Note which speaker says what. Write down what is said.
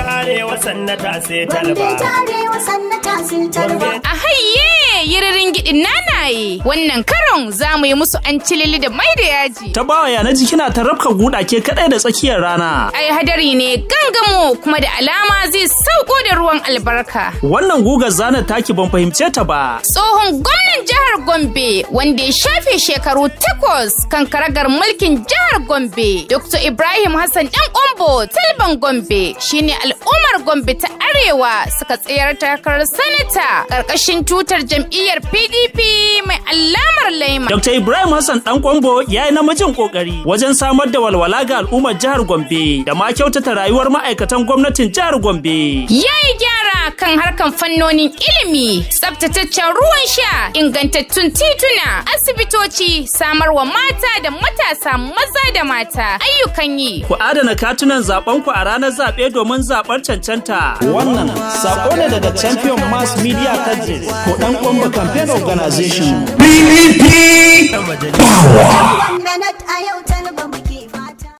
Speaker 1: ta arewa sannata sai talba
Speaker 2: Gombe ta arewa sannata sai talba.
Speaker 3: A hayye yiririn gidin nanaye wannan karon za mu yi musu an cilili da mai da yaji.
Speaker 4: Ta bawa yana ji kina ta rafka guda ke kadai da tsakiyar rana.
Speaker 3: Ai hadari ne gangamo kuma da alama zai sauko da ruwan albarka.
Speaker 4: Wannan gugar zanar taki ban fahimce ta ba.
Speaker 3: Tsohon gwamnan jihar Gombe wanda ya shafe shekaru takwas kan karagar mulkin jihar Gombe. Dr. Ibrahim Hassan ɗan Ombo Talban Gombe shine al'ummar Gombe ta Arewa suka tsayar takarar sanata ƙarƙashin tutar jam'iyyar PDP mai alamar laima.
Speaker 4: Dr. Ibrahim Hassan Dan Kwambo ya yi namijin kokari wajen samar da walwala ga al'ummar jihar Gombe da ma kyautata rayuwar ma'aikatan gwamnatin jihar Gombe.
Speaker 3: Ya yi gyara kan harkan fannonin ilimi, tsabtataccen ruwan sha, ingantattun tituna, asibitoci, samarwa mata da matasa maza da mata, ayyukan yi.
Speaker 4: Ku adana katunan zaben ku a ranar zaɓe domin zaɓar cancanta. Wannan sako ne daga Champion Mass Media Countries ko Dan Kwambo Campaign Organization.
Speaker 2: One minute a yau talba.